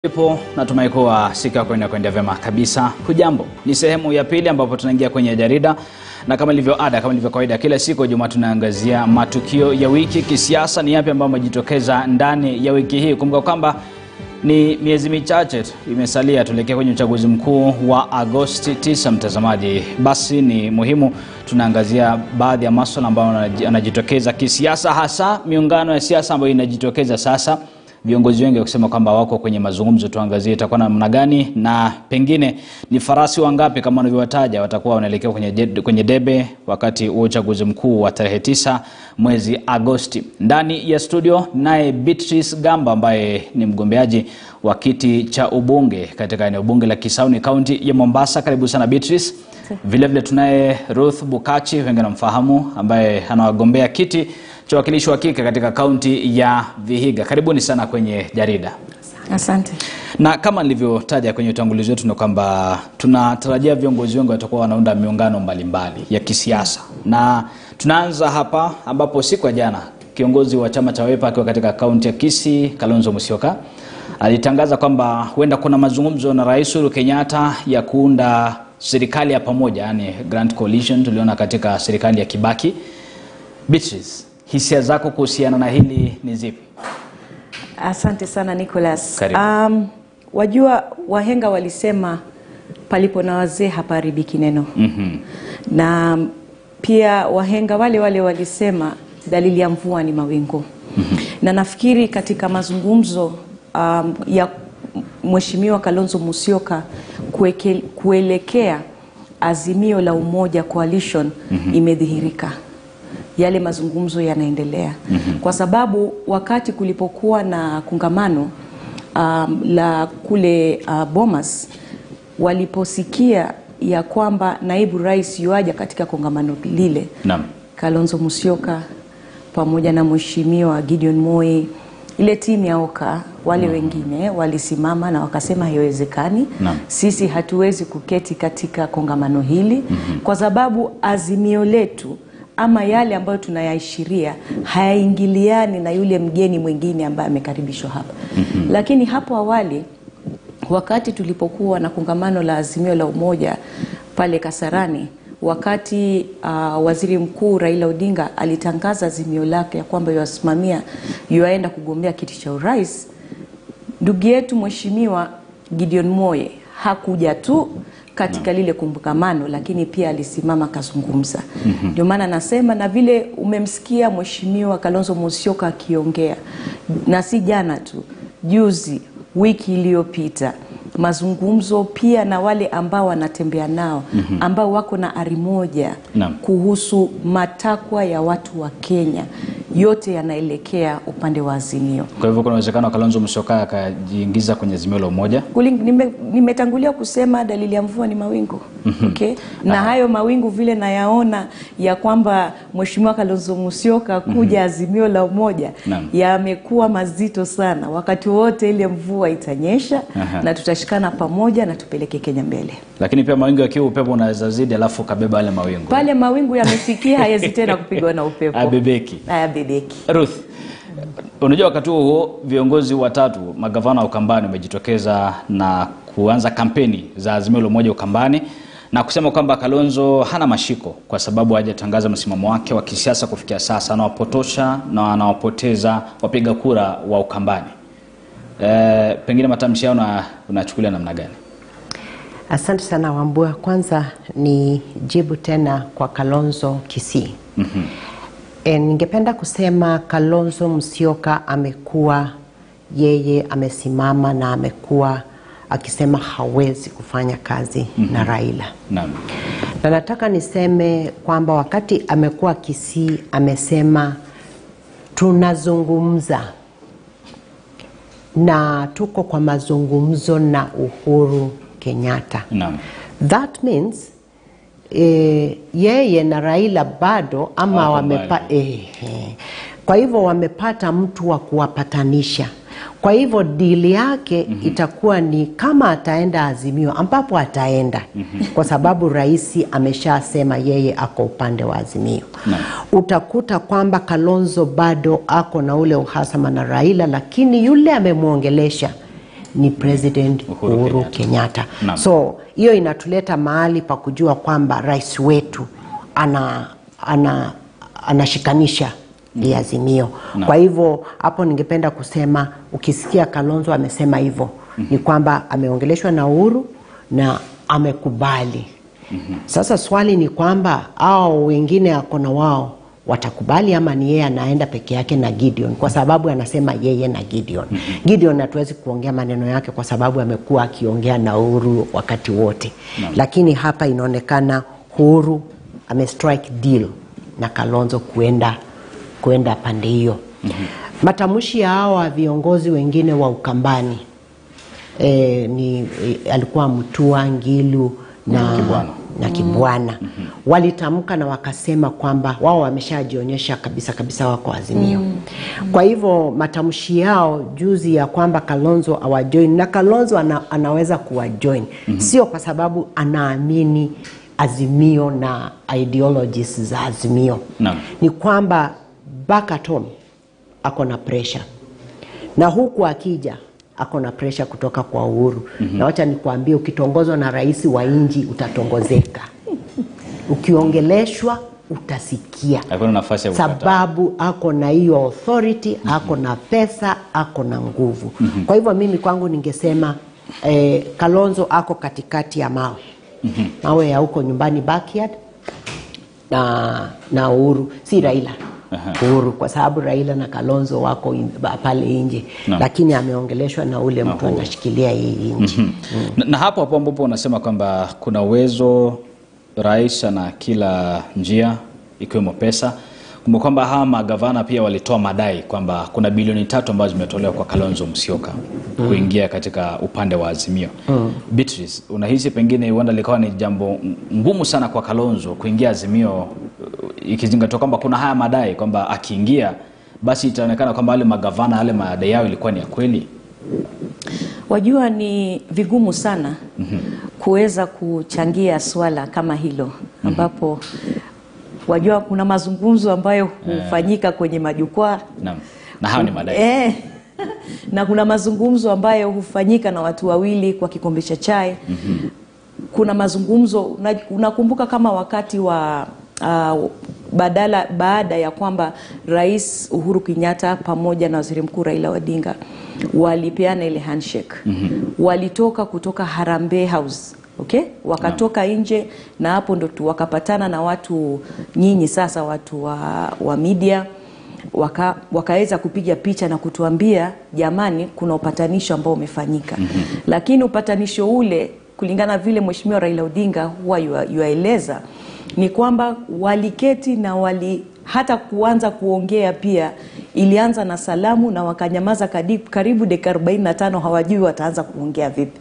Ipo natumai kuwa siku yako inakwenda vyema kabisa. Hujambo, ni sehemu ya pili ambapo tunaingia kwenye jarida, na kama ilivyo ada, kama ilivyo kawaida, kila siku Jumaa tunaangazia matukio ya wiki kisiasa. Ni yapi ambayo amejitokeza ndani ya wiki hii? Kumbuka kwamba ni miezi michache tu imesalia tuelekea kwenye uchaguzi mkuu wa Agosti 9. Mtazamaji, basi ni muhimu tunaangazia baadhi ya maswala ambayo yanajitokeza kisiasa, hasa miungano ya siasa ambayo inajitokeza sasa viongozi wengi wakisema kwamba wako kwenye mazungumzo. Tuangazie itakuwa namna gani na pengine ni farasi wangapi kama wanavyowataja watakuwa wanaelekea kwenye, jed- kwenye debe wakati wa uchaguzi mkuu wa tarehe tisa mwezi Agosti. Ndani ya studio naye Beatrice Gamba ambaye ni mgombeaji wa kiti cha ubunge katika eneo bunge la Kisauni kaunti ya Mombasa. Karibu sana Beatrice. Vilevile tunaye Ruth Bukachi, wengi wanamfahamu, ambaye anawagombea kiti cha wakilishi wa kike katika kaunti ya Vihiga. Karibuni sana kwenye jarida. Asante. Na kama nilivyotaja kwenye utangulizi wetu ni kwamba tunatarajia viongozi wengi watakuwa wanaunda miungano mbalimbali ya kisiasa, na tunaanza hapa ambapo siku ya jana kiongozi wa chama cha Wiper akiwa katika kaunti ya Kisii, Kalonzo Musyoka alitangaza kwamba huenda kuna mazungumzo na Rais Uhuru Kenyatta ya kuunda serikali ya pamoja, yani Grand Coalition tuliona katika serikali ya Kibaki. Beatrice, hisia zako kuhusiana na hili ni zipi? Asante sana Nicholas. Karibu. Um, wajua wahenga walisema palipo na wazee hapaharibiki neno. Mhm. Na pia wahenga wale wale walisema dalili ya mvua ni mawingu. Na nafikiri katika mazungumzo um, ya Mheshimiwa Kalonzo Musyoka kueke, kuelekea azimio la umoja coalition imedhihirika yale mazungumzo yanaendelea kwa sababu wakati kulipokuwa na kongamano um, la kule uh, Bomas waliposikia ya kwamba naibu rais yuaja katika kongamano lile Naam. Kalonzo Musyoka pamoja na mheshimiwa Gideon Moi, ile timu ya Oka wale wengine walisimama na wakasema haiwezekani, Naam. sisi hatuwezi kuketi katika kongamano hili kwa sababu azimio letu ama yale ambayo tunayaishiria hayaingiliani na yule mgeni mwingine ambaye amekaribishwa hapa. Lakini hapo awali wakati tulipokuwa na kongamano la azimio la umoja pale Kasarani, wakati uh, waziri mkuu Raila Odinga alitangaza azimio lake ya kwamba yuasimamia yuaenda kugombea kiti cha urais, ndugu yetu mheshimiwa Gideon Moye hakuja tu katika lile kongamano, lakini pia alisimama akazungumza. Ndio maana nasema na vile umemsikia mheshimiwa Kalonzo Musyoka akiongea, na si jana tu, juzi, wiki iliyopita mazungumzo pia na wale ambao wanatembea nao ambao wako na ari moja Naam. kuhusu matakwa ya watu wa Kenya, yote yanaelekea upande wa azimio. Kwa hivyo kuna uwezekano wa Kalonzo Musyoka akajiingiza kwenye azimio la umoja. Kuling- nime- nimetangulia kusema dalili ya mvua ni mawingu okay? na hayo mawingu vile nayaona ya kwamba mheshimiwa Kalonzo Musyoka kuja azimio la umoja Naam. yamekuwa mazito sana. Wakati wote ile mvua itanyesha Aha. na tutashikana pamoja na tupeleke Kenya mbele. Lakini pia mawingu yakiwa upepo unaweza zidi, alafu ukabeba yale mawingu Pale mawingu yamefikia, hayawezi tena kupigwa na upepo, abebeki. hayabebeki. Ruth, unajua wakati huo huo viongozi watatu magavana wa Ukambani wamejitokeza na kuanza kampeni za azimio la umoja Ukambani na kusema kwamba Kalonzo hana mashiko kwa sababu hajatangaza msimamo wake wa kisiasa kufikia sasa, anawapotosha na anawapoteza wapiga kura wa Ukambani. E, pengine matamshi yao una- unachukulia namna gani? Asante sana Wambua. Kwanza ni jibu tena kwa Kalonzo Kisii. mm-hmm. E, ningependa kusema Kalonzo Musyoka amekuwa yeye amesimama na amekuwa akisema hawezi kufanya kazi mm-hmm. na Raila Naam. na nataka niseme kwamba wakati amekuwa Kisii amesema tunazungumza na tuko kwa mazungumzo na Uhuru Kenyatta. Naam. That means eh, yeye na Raila bado ama Wako wamepa, mbali. eh, eh. Kwa hivyo wamepata mtu wa kuwapatanisha. Kwa hivyo dili yake mm-hmm. itakuwa ni kama ataenda Azimio, ambapo ataenda mm-hmm. kwa sababu rais ameshasema yeye ako upande wa Azimio. Naam. Utakuta kwamba Kalonzo bado ako na ule uhasama na Raila, lakini yule amemwongelesha ni President Uhuru Uhuru, Kenyatta. Kenyatta. Naam. So hiyo inatuleta mahali pa kujua kwamba rais wetu ana, ana, anashikanisha hii azimio. Naam. Kwa hivyo hapo ningependa kusema ukisikia Kalonzo amesema hivyo ni kwamba ameongeleshwa na Uhuru na amekubali. Sasa swali ni kwamba hao wengine ako na wao watakubali ama ni yeye anaenda peke yake na Gideon, kwa sababu anasema yeye na Gideon. Gideon hatuwezi kuongea maneno yake kwa sababu amekuwa akiongea na Uhuru wakati wote, lakini hapa inaonekana Uhuru amestrike deal na Kalonzo kuenda kuenda pande hiyo. Matamshi ya hawa viongozi wengine wa Ukambani e, ni e, alikuwa Mutua, Ngilu na Kibwana. na Kibwana walitamka na wakasema kwamba wao wameshajionyesha kabisa kabisa wako Azimio. Kwa hivyo matamshi yao juzi ya kwamba Kalonzo awajoin na Kalonzo ana, anaweza kuwajoin sio kwa sababu anaamini Azimio na ideologies za Azimio Naam. ni kwamba back at home ako na pressure na huku akija ako na pressure kutoka kwa Uhuru na wacha nikuambie, ukitongozwa na rais wa nchi utatongozeka, ukiongeleshwa utasikia, Hakuna nafasi ya kukataa. sababu ako na hiyo authority, ako na pesa, ako na nguvu. Kwa hivyo mimi kwangu ningesema eh, Kalonzo ako katikati ya mawe mawe ya huko nyumbani backyard na, na Uhuru si Raila Uhuru kwa sababu Raila na Kalonzo wako in, ba- pale nje Naam. lakini ameongeleshwa na ule mtu Uhuru. anashikilia hii nchi na, na hapo hapo ambapo unasema kwamba kuna uwezo rais ana kila njia ikiwemo pesa kumbuka kwamba hawa magavana pia walitoa madai kwamba kuna bilioni tatu ambazo zimetolewa kwa Kalonzo Musyoka kuingia katika upande wa Azimio. Beatrice, unahisi pengine huenda likawa ni jambo ngumu sana kwa Kalonzo kuingia Azimio uh, ikizingatiwa kwamba kuna haya madai kwamba akiingia basi itaonekana kwamba wale magavana yale madai yao ilikuwa ni ya kweli? Wajua, ni vigumu sana kuweza kuchangia swala kama hilo ambapo wajua kuna mazungumzo ambayo hufanyika kwenye majukwaa Naam. Na hayo ni madai. Eh, na kuna mazungumzo ambayo hufanyika na watu wawili kwa kikombe cha chai. Kuna mazungumzo una- unakumbuka kama wakati wa uh, badala baada ya kwamba Rais Uhuru Kenyatta pamoja na Waziri Mkuu Raila Odinga walipeana ile handshake. Walitoka kutoka Harambee House Okay? Wakatoka nje na hapo ndo tu wakapatana na watu nyinyi sasa watu wa, wa media waka, wakaweza kupiga picha na kutuambia jamani, kuna upatanisho ambao umefanyika. Lakini upatanisho ule kulingana vile Mheshimiwa Raila Odinga huwa yua- yuaeleza ni kwamba waliketi na wali hata kuanza kuongea pia ilianza na salamu na wakanyamaza kadi- karibu dakika 45 hawajui wataanza kuongea vipi.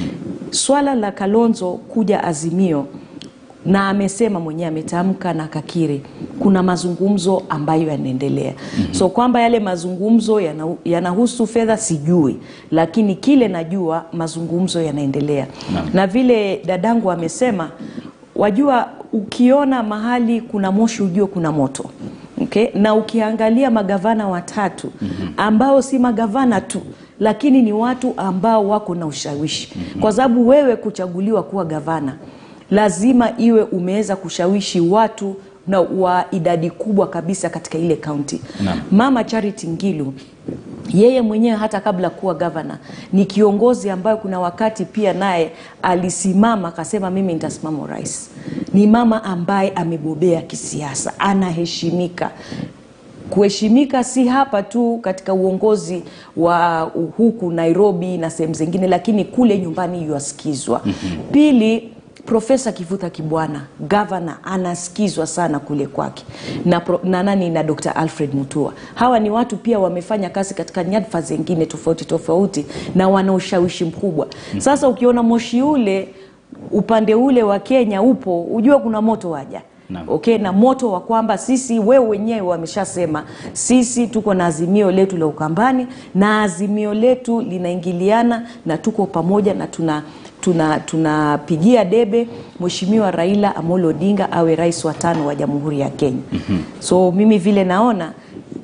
Swala la Kalonzo kuja Azimio na amesema mwenyewe ametamka na kakiri kuna mazungumzo ambayo yanaendelea so kwamba yale mazungumzo yana- yanahusu fedha sijui lakini kile najua mazungumzo yanaendelea na vile dadangu amesema wajua ukiona mahali kuna moshi ujue kuna moto okay? na ukiangalia magavana watatu ambao si magavana tu lakini ni watu ambao wako na ushawishi kwa sababu wewe kuchaguliwa kuwa gavana lazima iwe umeweza kushawishi watu na wa idadi kubwa kabisa katika ile kaunti Naam. mama charity ngilu yeye mwenyewe hata kabla kuwa gavana ni kiongozi ambayo kuna wakati pia naye alisimama akasema mimi nitasimama urais ni mama ambaye amebobea kisiasa anaheshimika kuheshimika si hapa tu katika uongozi wa huku Nairobi na sehemu zingine, lakini kule nyumbani yuasikizwa. Pili, Profesa Kivuta Kibwana gavana anasikizwa sana kule kwake na, pro, na nani na Dr. Alfred Mutua. Hawa ni watu pia wamefanya kazi katika nyadhifa zingine tofauti tofauti na wana ushawishi mkubwa. Sasa ukiona moshi ule upande ule wa Kenya upo, ujue kuna moto waja Naam. okay, na moto wa kwamba sisi wewe wenyewe wameshasema sisi tuko na azimio letu la Ukambani na azimio letu linaingiliana na tuko pamoja na tuna tuna tunapigia debe Mheshimiwa Raila Amolo Odinga awe rais wa tano wa Jamhuri ya Kenya. So mimi vile naona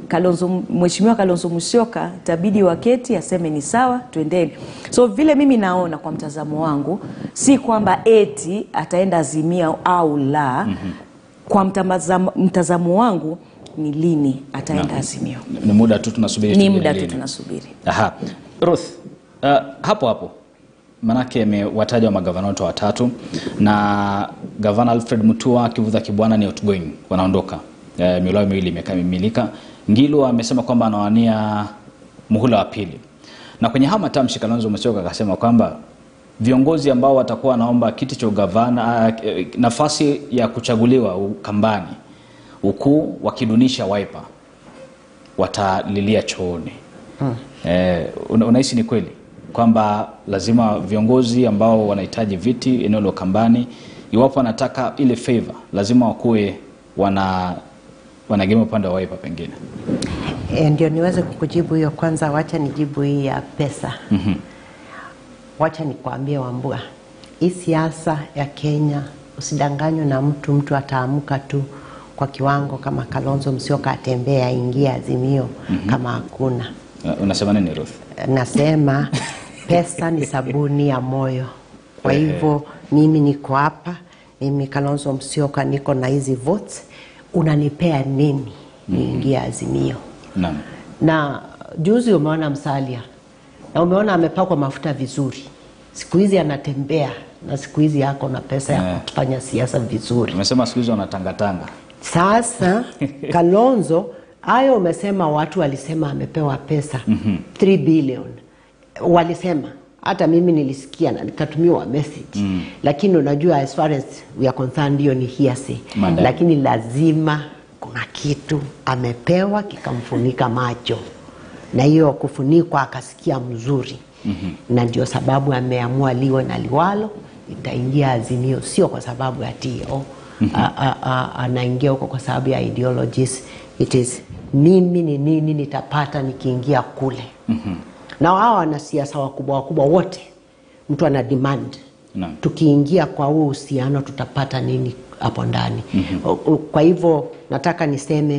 Kalonzo, Mheshimiwa Kalonzo Musyoka itabidi waketi aseme ni sawa, twendeni. So vile mimi naona kwa mtazamo wangu, si kwamba eti ataenda Azimio au la. Kwa mtazamo, mtazamo wangu ni lini ataenda Azimio, Ni muda tu tunasubiri ni tujue muda tu lini. tunasubiri. Aha. Ruth, uh, hapo hapo manake amewataja magavana wote watatu na gavana Alfred Mutua, Kivutha Kibwana ni outgoing, wanaondoka. Uh, mihula yao miwili imekamilika. Ngilu amesema kwamba anawania muhula wa pili, na kwenye haya matamshi Kalonzo Musyoka akasema kwamba viongozi ambao watakuwa wanaomba kiti cha ugavana, uh, nafasi ya kuchaguliwa Ukambani, huku wakidunisha Wiper watalilia chooni. Eh, una- unahisi ni kweli kwamba lazima viongozi ambao wanahitaji viti eneo la Ukambani, iwapo wanataka ile favor, lazima wakuwe wana wanagemea upande wa Wiper pengine? E, ndio niweze kukujibu hiyo. Kwanza wacha nijibu hii ya pesa. Wacha nikwambie Wambua, hii siasa ya Kenya usidanganywe na mtu. Mtu ataamka tu kwa kiwango kama Kalonzo Musyoka atembee aingie Azimio kama hakuna. Uh, unasema nini Ruth? Nasema pesa ni sabuni ya moyo. Kwa hivyo mimi niko hapa, mimi Kalonzo Musyoka niko na hizi votes, unanipea nini niingie Azimio? Naam. na juzi umeona Msalia na umeona amepakwa mafuta vizuri, siku hizi anatembea na siku hizi yako na pesa ya Eh. kufanya siasa vizuri. Umesema siku hizi wanatangatanga. Sasa Kalonzo, hayo umesema watu walisema amepewa pesa 3 billion, walisema hata mimi nilisikia na nikatumiwa message lakini unajua as far as we are concerned hiyo ni hearsay Madai. lakini lazima kuna kitu amepewa kikamfunika macho na hiyo kufunikwa akasikia mzuri na ndio sababu ameamua liwe na liwalo itaingia azimio sio kwa sababu ya tio anaingia huko kwa sababu ya ideologies it is mimi ni nini nitapata nikiingia kule na hawa wanasiasa wakubwa wakubwa wote mtu ana demand Naam. tukiingia kwa huu uhusiano tutapata nini hapo ndani O- o- kwa hivyo nataka niseme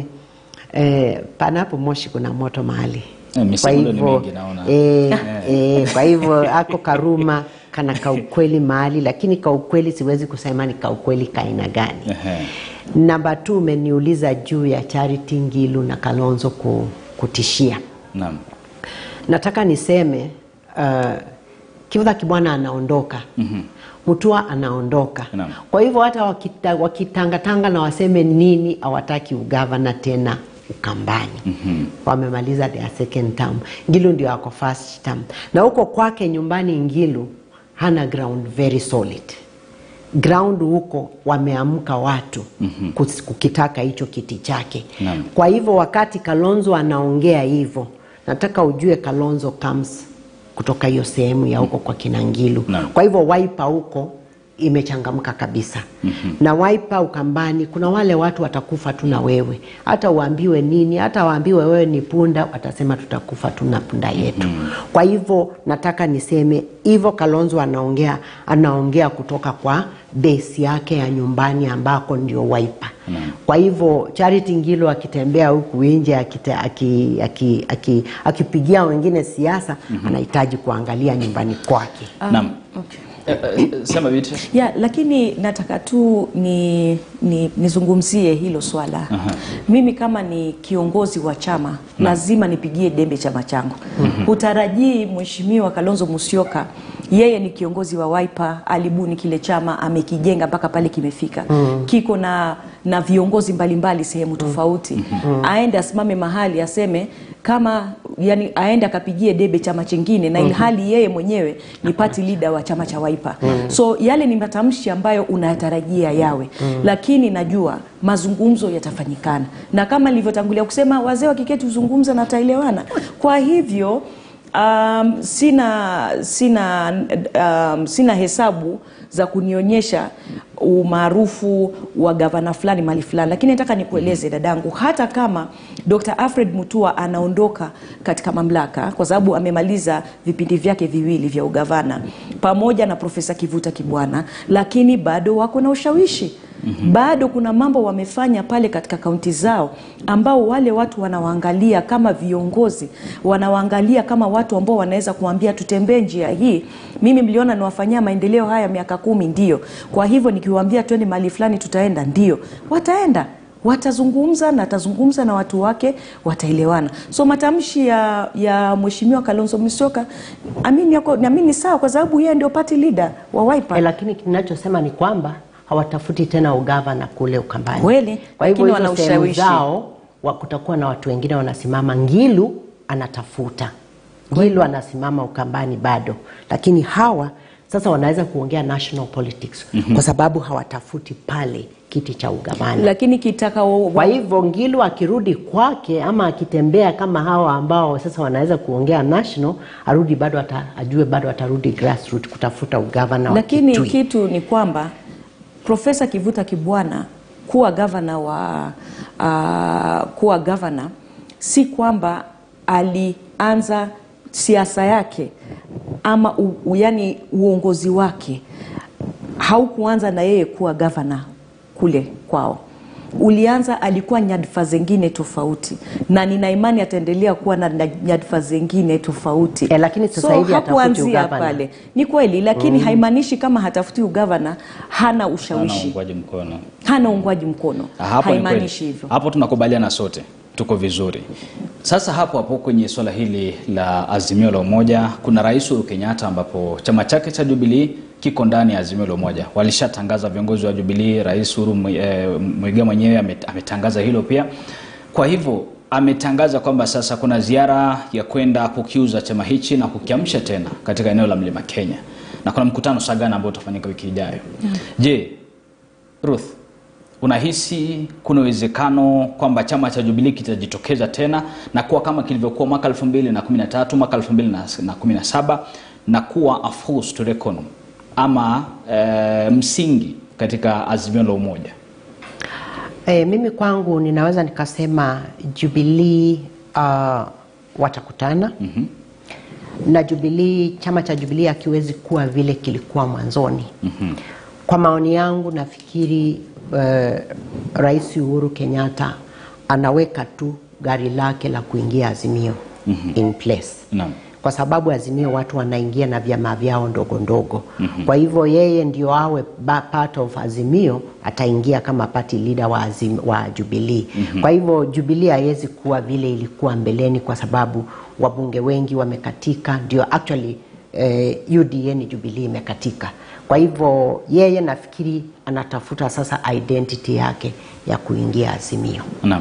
eh, panapo moshi kuna moto mahali Eh, misemo ni mingi naona. eh, eh, kwa hivyo ako karuma kana kaukweli mahali lakini kaukweli siwezi kusema ni kaukweli kaina gani Ehe. namba t umeniuliza juu ya charity ngilu na kalonzo ku, kutishia Naam. nataka niseme uh, Kivutha Kibwana anaondoka mm-hmm. Mutua anaondoka Naam. kwa hivyo hata wakita, wakitangatanga na waseme nini hawataki ugavana tena Ukambani mm-hmm. wamemaliza their second term. Ngilu ndio ako first term, na huko kwake nyumbani Ngilu hana ground very solid ground huko wameamka watu mm-hmm. kukitaka hicho kiti chake Naam. kwa hivyo wakati Kalonzo anaongea hivyo, nataka ujue Kalonzo comes kutoka hiyo sehemu ya huko kwa Kinangilu. Naam. Kwa hivyo Wiper huko imechangamka kabisa mm-hmm. na Wiper Ukambani, kuna wale watu watakufa tu na wewe, hata uambiwe nini, hata waambiwe wewe ni punda, watasema tutakufa tu na punda yetu mm-hmm. Kwa hivyo nataka niseme hivyo, Kalonzo anaongea anaongea kutoka kwa base yake ya nyumbani ambako ndio Wiper mm-hmm. Kwa hivyo Charity Ngilu akitembea huku nje akite- aki- aki- aki- akipigia wengine siasa mm-hmm. anahitaji kuangalia nyumbani kwake. Naam. Okay. Eh, eh, sema Beatrice. ya lakini nataka tu ni, ni, nizungumzie hilo swala mimi kama ni kiongozi wa chama lazima nipigie dembe chama changu hutarajii mheshimiwa kalonzo musyoka yeye ni kiongozi wa Wiper alibuni kile chama amekijenga mpaka pale kimefika kiko na na viongozi mbalimbali sehemu tofauti aende asimame mahali aseme kama yani aende akapigie debe chama chingine na ilhali yeye mwenyewe ni party leader wa chama cha Wiper. So yale ni matamshi ambayo unayatarajia yawe, lakini najua mazungumzo yatafanyikana, na kama nilivyotangulia kusema, wazee wakiketi huzungumza na wataelewana. Kwa hivyo um, sina sina um, sina hesabu za kunionyesha umaarufu wa gavana fulani mali fulani, lakini nataka nikueleze dadangu, hata kama Dr. Alfred Mutua anaondoka katika mamlaka kwa sababu amemaliza vipindi vyake viwili vya ugavana pamoja na Profesa Kivuta Kibwana, lakini bado wako na ushawishi bado kuna mambo wamefanya pale katika kaunti zao ambao wale watu wanawaangalia kama viongozi wanawaangalia kama watu ambao wanaweza kuambia tutembee njia hii mimi mliona niwafanyia maendeleo haya miaka kumi ndio kwa hivyo nikiwaambia twende mahali fulani tutaenda ndio wataenda watazungumza na atazungumza na watu wake wataelewana so matamshi ya, ya mheshimiwa kalonzo musyoka amini yako naamini sawa kwa sababu yeye ndio party leader wa Wiper E, lakini kinachosema ni kwamba hawatafuti tena ugavana kule Ukambani. Kweli, Kwa hivyo lakini hizo wana sehemu ushawishi. zao wa kutakuwa na watu wengine wanasimama. Ngilu anatafuta, Ngilu anasimama Ukambani bado, lakini hawa sasa wanaweza kuongea national politics kwa sababu hawatafuti pale kiti cha ugavana. lakini kitaka wa- Kwa hivyo Ngilu akirudi kwake ama akitembea kama hawa ambao sasa wanaweza kuongea national, arudi bado ata, ajue bado atarudi grassroots kutafuta ugavana wa lakini Kitui. kitu ni kwamba profesa kivuta kibwana kuwa gavana wa uh, kuwa gavana si kwamba alianza siasa yake ama u, u, yani uongozi wake haukuanza na yeye kuwa gavana kule kwao ulianza alikuwa nyadhifa zingine tofauti na nina imani ataendelea kuwa na na nyadhifa zingine tofauti Eh, lakini sasa so, hivi hatafuti hakuanzia ugavana. pale ni kweli lakini haimaanishi kama hatafuti ugavana hana Hana ushawishi uungwaji mkono. hana uungwaji mkono Ah, hapo ni haimaanishi kweli. hivyo Hapo tunakubaliana sote, tuko vizuri. Sasa hapo hapo kwenye swala hili la Azimio la Umoja, kuna Rais Uhuru Kenyatta ambapo chama chake cha Jubilee kiko ndani ya Azimio la Umoja. Walishatangaza viongozi wa Jubilee, Rais Uhuru Mwi- eh, Muigai mwenyewe ame- ametangaza hilo pia. Kwa hivyo ametangaza kwamba sasa kuna ziara ya kwenda kukiuza chama hichi na kukiamsha tena katika eneo la Mlima Kenya, na kuna mkutano Sagana ambao utafanyika wiki ijayo. Je, Ruth, unahisi kuna uwezekano kwamba chama cha Jubilee kitajitokeza tena na kuwa kama kilivyokuwa mwaka 2013 mwaka 2017 na kuwa a force to reckon ama e, msingi katika azimio la umoja? E, mimi kwangu ninaweza nikasema Jubilee uh, watakutana mm-hmm. na Jubilee, chama cha Jubilee hakiwezi kuwa vile kilikuwa mwanzoni mm-hmm. Kwa maoni yangu nafikiri uh, Rais Uhuru Kenyatta anaweka tu gari lake la kuingia Azimio mm-hmm. in place Naam. kwa sababu Azimio watu wanaingia na vyama vyao ndogo ndogo. mm-hmm. Kwa hivyo yeye ndio awe ba- part of Azimio, ataingia kama party leader wa, azim, wa Jubilee. mm-hmm. Kwa hivyo Jubilee haiwezi kuwa vile ilikuwa mbeleni, kwa sababu wabunge wengi wamekatika, ndio actually eh, UDA ni Jubilee imekatika. Kwa hivyo yeye nafikiri anatafuta sasa identity yake ya kuingia Azimio. Naam.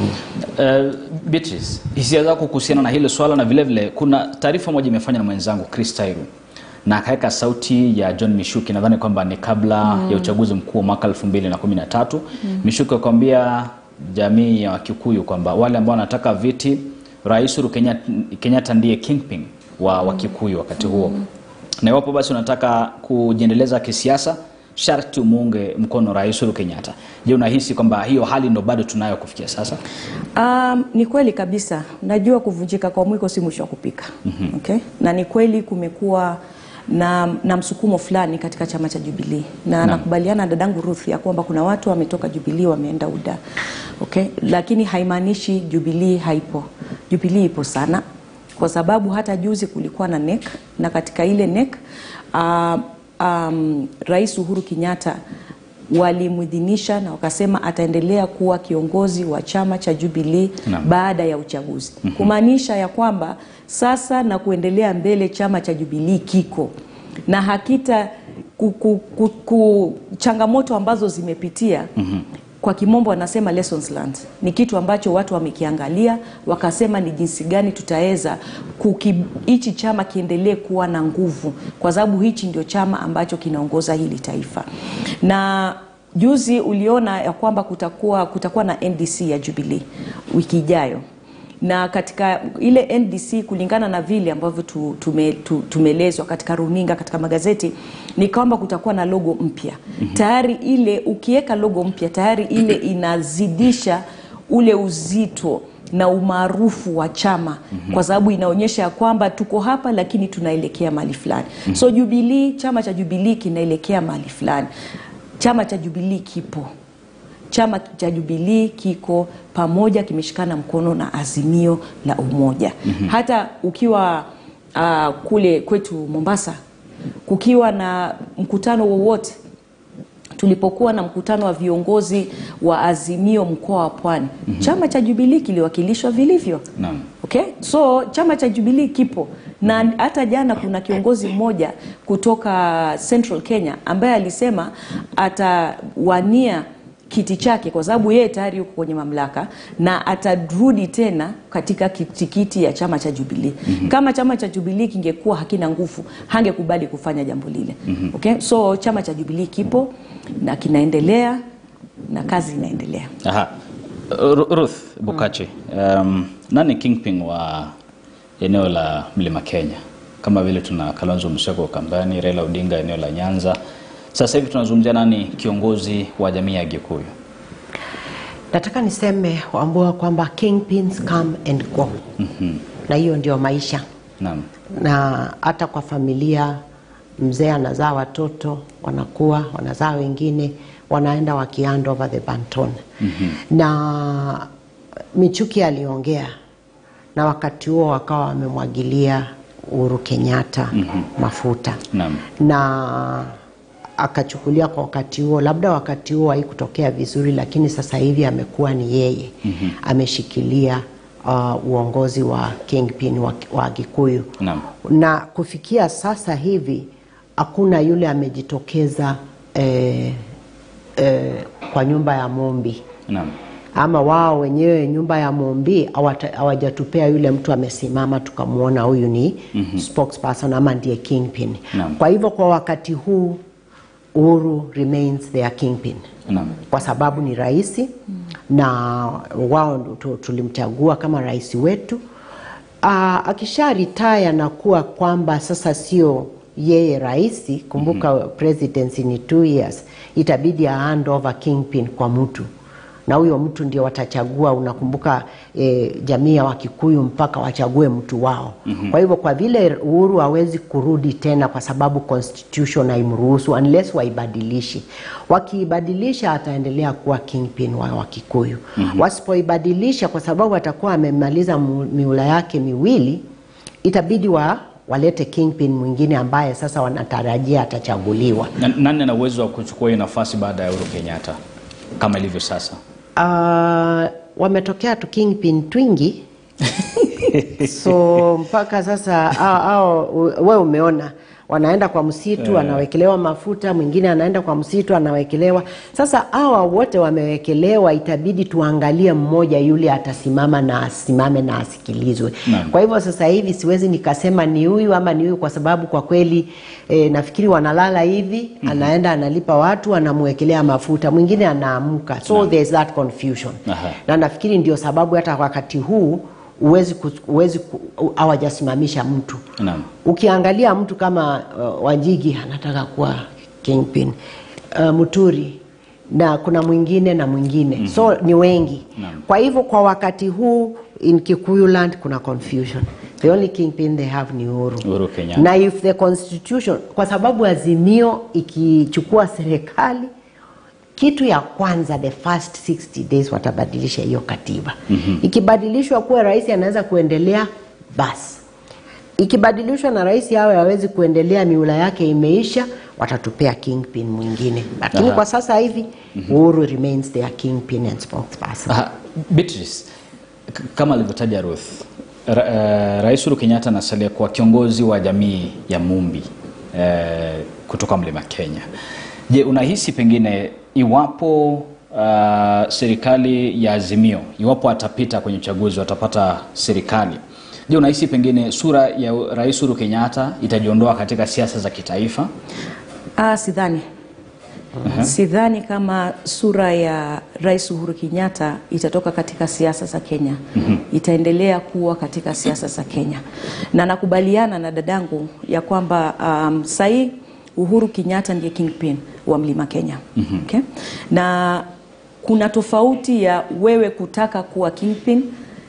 Uh, Beatrice, hisia zako kuhusiana na hilo swala na vile vile kuna taarifa moja imefanywa na mwenzangu Chris Tairu na akaweka sauti ya John Mishuki, nadhani kwamba ni kabla ya uchaguzi mkuu wa mwaka 2013. Mishuki akwambia jamii ya Wakikuyu kwamba wale ambao wanataka viti, Rais Uhuru Kenyatta, Kenyatta ndiye kingpin wa Wakikuyu wakati huo, na iwapo basi unataka kujiendeleza kisiasa sharti umuunge mkono Rais Uhuru Kenyatta. Je, unahisi kwamba hiyo hali ndo bado tunayo kufikia sasa? Um, ni kweli kabisa. Najua kuvunjika kwa mwiko si mwisho wa kupika. mm-hmm. okay? na ni kweli kumekuwa na, na msukumo fulani katika chama cha Jubilee na Naam. nakubaliana na dadangu Ruth ya kwamba kuna watu wametoka Jubilee wameenda UDA okay? lakini haimaanishi Jubilee haipo. Jubilee ipo sana kwa sababu hata juzi kulikuwa na NEC na katika ile NEC uh, um, Rais Uhuru Kenyatta walimwidhinisha na wakasema ataendelea kuwa kiongozi wa chama cha Jubilee Naam. baada baada ya uchaguzi kumaanisha ya kwamba sasa na kuendelea mbele chama cha Jubilee kiko na hakita ku, ku, ku, ku, changamoto ambazo zimepitia kwa kimombo wanasema lessons learned ni kitu ambacho watu wamekiangalia wakasema ni jinsi gani tutaweza kuki- hichi chama kiendelee kuwa na nguvu kwa sababu hichi ndio chama ambacho kinaongoza hili taifa na juzi uliona ya kwamba kutakuwa, kutakuwa na ndc ya jubilee wiki ijayo na katika ile ndc kulingana na vile ambavyo tu, tume, tu, tumeelezwa katika runinga katika magazeti ni kwamba kutakuwa na logo mpya mm-hmm. tayari ile ukiweka logo mpya tayari ile inazidisha ule uzito na umaarufu wa chama mm-hmm. kwa sababu inaonyesha ya kwamba tuko hapa lakini tunaelekea mahali fulani mm-hmm. so jubilii chama cha jubilii kinaelekea mahali fulani chama cha Jubilee kipo chama cha Jubilee kiko pamoja, kimeshikana mkono na Azimio la Umoja. mm-hmm. hata ukiwa uh, kule kwetu Mombasa, kukiwa na mkutano wowote tulipokuwa na mkutano wa viongozi wa Azimio mkoa wa Pwani, mm-hmm. chama cha Jubilee kiliwakilishwa vilivyo. Naam. Okay? So chama cha Jubilee kipo na hata jana kuna kiongozi mmoja kutoka Central Kenya ambaye alisema atawania kiti chake kwa sababu yeye tayari yuko kwenye mamlaka na atarudi tena katika tikiti ya chama cha Jubilee. Mm-hmm. Kama chama cha Jubilee kingekuwa hakina nguvu, hangekubali kufanya jambo lile. Mm-hmm. Okay? So chama cha Jubilee kipo na kinaendelea na kazi inaendelea. Aha. Ru- Ruth Bukachi, um, nani kingpin wa eneo la Mlima Kenya? Kama vile tuna Kalonzo Musyoka Ukambani, Raila Odinga eneo la Nyanza. Sasa hivi tunazungumzia nani kiongozi wa jamii ya Gikuyu? Nataka niseme Wambua kwamba kingpins come and go. mm-hmm. na hiyo ndio maisha Naam. na hata kwa familia mzee anazaa watoto wanakuwa wanazaa wengine wanaenda waki hand over the baton mm-hmm. na Michuki aliongea na wakati huo wakawa wamemwagilia Uhuru Kenyatta mm-hmm. mafuta Naam. na akachukulia kwa wakati huo, labda wakati huo haikutokea vizuri, lakini sasa hivi amekuwa ni yeye mm-hmm. ameshikilia uh, uongozi wa kingpin wa, wa Gikuyu Naam. na kufikia sasa hivi hakuna yule amejitokeza eh, eh, kwa nyumba ya Mombi Naam. ama wao wenyewe nyumba ya Mombi hawata- hawajatupea yule mtu amesimama tukamwona huyu ni mm-hmm. spokesperson ama ndiye kingpin. Naam. Kwa hivyo kwa wakati huu Uhuru remains their kingpin Naam. kwa sababu ni rais na wao ndo tu- tulimchagua kama rais wetu. Aa, akisha retire na kuwa kwamba sasa sio yeye rais, kumbuka presidency ni two years, itabidi a hand over kingpin kwa mtu na huyo mtu ndio watachagua. Unakumbuka e, jamii ya Wakikuyu mpaka wachague mtu wao. mm-hmm. Kwa hivyo kwa vile Uhuru hawezi kurudi tena kwa sababu constitution haimruhusu unless waibadilishi. Wakiibadilisha ataendelea kuwa kingpin wa Wakikuyu. mm-hmm. Wasipoibadilisha kwa sababu atakuwa amemaliza mu- miula yake miwili, itabidi wa walete kingpin mwingine ambaye sasa wanatarajia atachaguliwa. Na- Nani ana uwezo wa kuchukua hiyo nafasi baada ya Uhuru Kenyatta kama ilivyo sasa? Uh, wametokea tu kingpin twingi so mpaka sasa hao- hao, we umeona wanaenda kwa msitu anawekelewa mafuta, mwingine anaenda kwa msitu anawekelewa. Sasa hawa wote wamewekelewa, itabidi tuangalie mmoja yule atasimama na asimame na asikilizwe. Naam. Kwa hivyo sasa hivi siwezi nikasema ni huyu ama ni huyu, kwa sababu kwa kweli e, nafikiri wanalala hivi anaenda analipa watu anamwekelea mafuta, mwingine anaamka, so there's that confusion Aha. na nafikiri ndio sababu hata wakati huu uwezi uwezi hawajasimamisha mtu Naam. ukiangalia mtu kama uh, Wanjigi anataka kuwa kingpin uh, Muturi na kuna mwingine na mwingine mm-hmm. so ni wengi Naam. kwa hivyo kwa wakati huu in Kikuyuland kuna confusion the only kingpin they have ni Uhuru Uhuru Kenyatta. na if the constitution kwa sababu azimio ikichukua serikali kitu ya kwanza the first 60 days watabadilisha hiyo katiba mm-hmm. ikibadilishwa kuwa rais anaweza kuendelea basi ikibadilishwa na rais awe hawezi kuendelea miula yake imeisha watatupea kingpin mwingine lakini Aha. kwa sasa hivi Uhuru remains their kingpin and spokesperson Aha, Beatrice, k- kama alivyotaja Ruth, ra, uh, Rais Uhuru Kenyatta anasalia kuwa kiongozi wa jamii ya Mumbi uh, kutoka Mlima Kenya. Je, unahisi pengine iwapo uh, serikali ya Azimio, iwapo atapita kwenye uchaguzi, watapata serikali, je, unahisi pengine sura ya Rais Uhuru Kenyatta itajiondoa katika siasa za kitaifa? Ah, sidhani sidhani kama sura ya Rais Uhuru Kenyatta itatoka katika siasa za Kenya. Itaendelea kuwa katika siasa za Kenya, na nakubaliana na dadangu ya kwamba um, sahii Uhuru Kenyatta ndiye kingpin wa Mlima Kenya. Okay? Na kuna tofauti ya wewe kutaka kuwa kingpin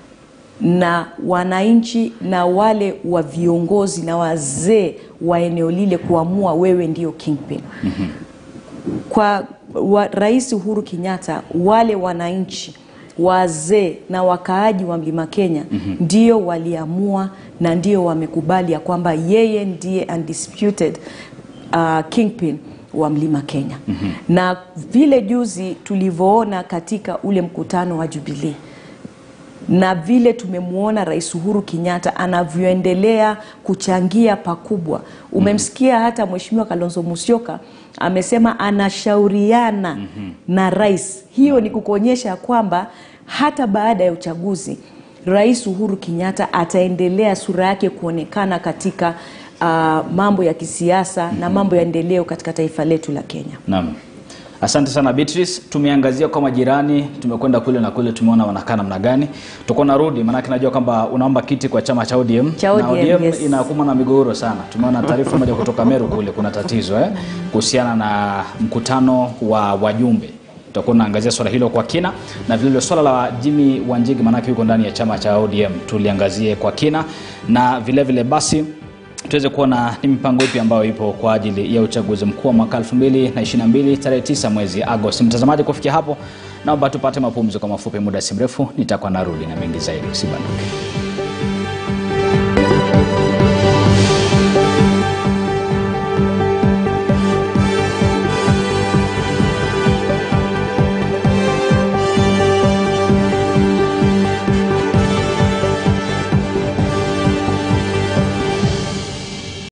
na wananchi na wale wa viongozi na wazee wa eneo lile kuamua wewe ndio kingpin. Kwa wa, Rais Uhuru Kenyatta, wale wananchi wazee na wakaaji wa Mlima Kenya mm-hmm. ndio waliamua na ndio wamekubali ya kwamba yeye ndiye undisputed uh, kingpin wa Mlima Kenya mm-hmm. na vile juzi tulivyoona katika ule mkutano wa Jubilee na vile tumemwona Rais Uhuru Kenyatta anavyoendelea kuchangia pakubwa. Umemsikia hata Mheshimiwa Kalonzo Musyoka amesema anashauriana mm-hmm. na rais. Hiyo ni kukuonyesha kwamba hata baada ya uchaguzi Rais Uhuru Kenyatta ataendelea sura yake kuonekana katika uh, mambo ya kisiasa mm-hmm. na mambo ya endeleo katika taifa letu la Kenya. Naam. Asante sana Beatrice. Tumeangazia kwa majirani, tumekwenda kule na kule, tumeona wanakaa namna gani. Tutakuwa narudi, maanake najua kwamba unaomba kiti kwa chama cha ODM. Cha na ODM, ODM yes. inakumbwa na migogoro sana. Tumeona taarifa moja kutoka Meru kule, kuna tatizo eh, kuhusiana na mkutano wa wajumbe. Tutakuwa tunaangazia swala hilo kwa kina, na vile vile swala la Jimmy Wanjigi, maanake yuko ndani ya chama cha ODM, tuliangazie kwa kina, na vile vile basi tuweze kuona ni mipango ipi ambayo ipo kwa ajili ya uchaguzi mkuu wa mwaka 2022 tarehe 9 mwezi Agosti. Mtazamaji, kufikia hapo, naomba tupate mapumziko mafupi, muda si mrefu nitakuwa narudi na mengi zaidi, usibanduke.